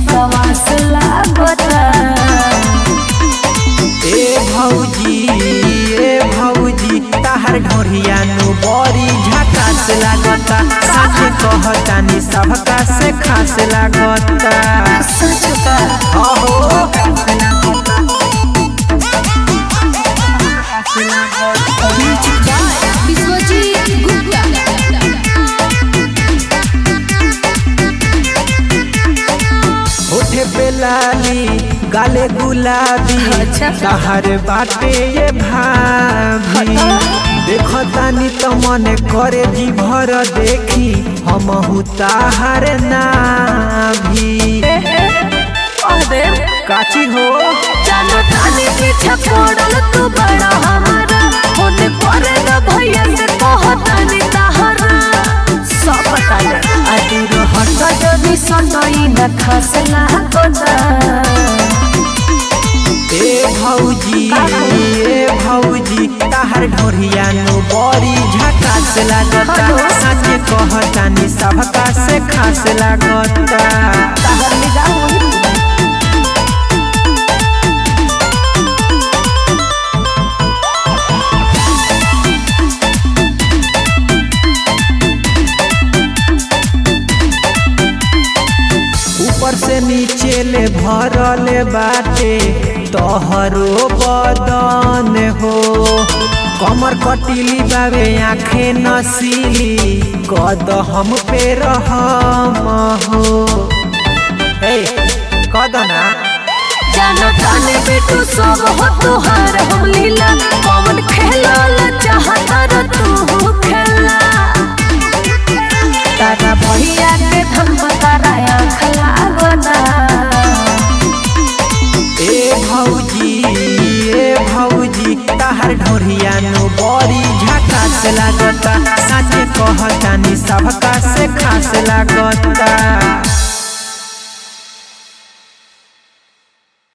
बकवास लागता ए भौजी ए भौजी ताहर ढोरिया नु बड़ी झकास लागता सच कहतानी सबका से खास लागता सच का अहो विश्वजीत गुप्ता होठे पे लाली गाले गुलाबी अच्छा। ताहर बाटे ये भाभी देखो तानी तो मन करे जी भर देखी हम ताहर नाभी अरे काची हो जानो ताने पीछे पड़ल तू बड़ा हमारा होने पड़े न भैया से कहतानी तहरा सब बता दे अदूर हट जदी सनई न खस लागता ए भौजी ए भौजी ताहर ढोरिया नु बड़ी झकास लागता हेलो। सच कहतानी सबका से खास लागता तहर निगाह वही ऊपर से नीचे ले भरले बाटे तोहरो बदन हो कमर कटिली बाबे आंखें नसीली कद हम पे रहम हो ए कद ना जानो ताने बेटू सब हो तुहार हम लीला पवन खेलल चाहता र तू खेला तारा भैया के धन तारा आँख लागना ए भौजी ए भौजी ताहर ढोरिया नु बड़ी झकास लागता सच कहतानी सबका से खास लागता